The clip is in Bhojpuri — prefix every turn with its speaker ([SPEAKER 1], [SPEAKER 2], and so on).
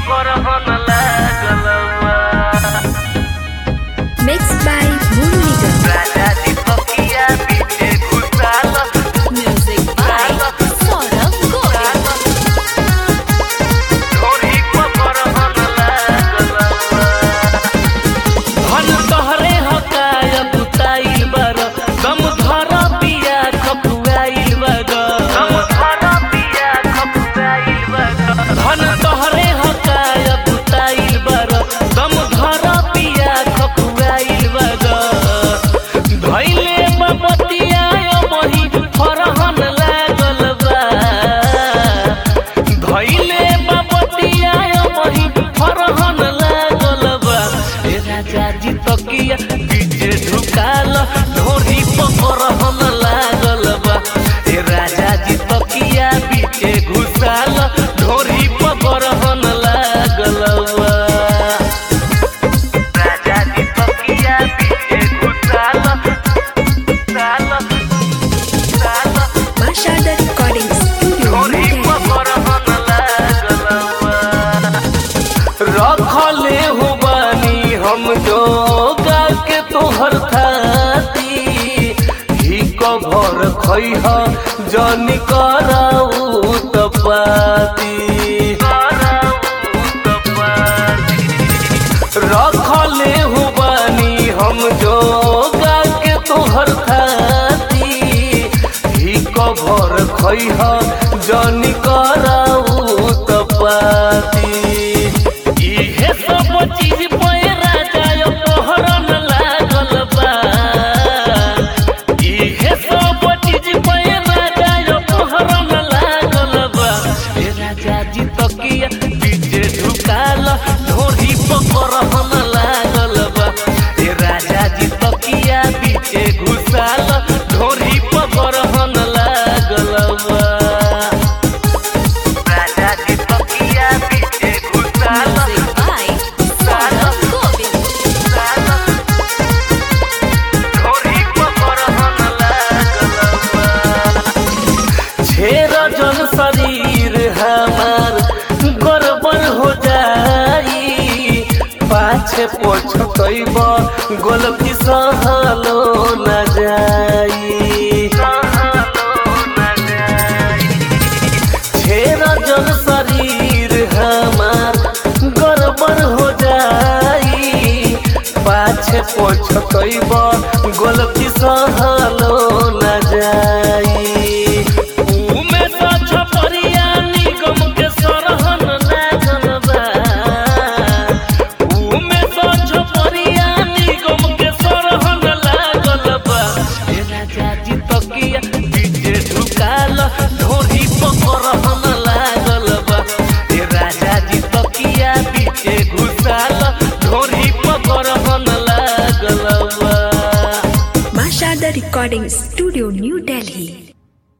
[SPEAKER 1] पकड़न लागल बा
[SPEAKER 2] Mixed by Moon Nigam.
[SPEAKER 1] राजा जी तकिया पीछे घुसाल
[SPEAKER 2] Music by Saurabh Govind.
[SPEAKER 1] ढोरी पकड़न लागल बा धन तोहरे हकाय बुताइल बर गम धर पिया खपुआइल बर गम धर पिया खपुआइल बर धन तोहरे हकाय बुताइल बर गम धर पिया खपुआइल बर धैले बपतिया बही फरहन लागल बा धैले बपतिया बही फरहन लागल बा ए राजा जी तकिया पीछे झुकाल ढोरी पकड़हन लागल बा ए राजा जी तकिया पीछे घुसाल ढोरी पकड़हन लागल बा राजा जी तकिया पीछे घुसाल साल साल
[SPEAKER 2] Mashada Recording Studio.
[SPEAKER 1] ढोरी
[SPEAKER 2] New Delhi.
[SPEAKER 1] पकड़हन लागल बा रखले हो बानी हम जो के तोहर थाती ही कभर खैह जनी कराऊ तपाती रखले हो बानी हम जो के तोहर थाती ही कभर खैह जनी कराऊ तपाती इहे सब चीज पे राजा यो तोहरन लागल बा इहे सब चीज पे राजा यो तोहरन लागल बा ए राजा जी तकिया पीछे झुकाल ढोरी पकड़हन लागल बा ए राजा जी तकिया पीछे घुसाल ढोरी पकड़हन लागल बा राजा जी तकिया पीछे घुसाल
[SPEAKER 2] Music by Saurabh Govind.
[SPEAKER 1] छेर जन शरीर हमार गड़बड़ हो जाई पाछे पछतैब गलती सहलो न जाई छेर जन शरीर हमार गड़बड़ हो जाई पाछे पछतैब गलती सहलो न जाई उमे तो छपरिया निगम के सरहन लागल बा उमे तो छपरिया निगम के सरहन लागल बा ए राजा जी तकिया पीछे झुकाल ढोरी पकड़हन लागल बा ए राजा जी तकिया पीछे घुसाल ढोरी पकड़हन लागल बा
[SPEAKER 2] Mashada Recording Studio, New Delhi.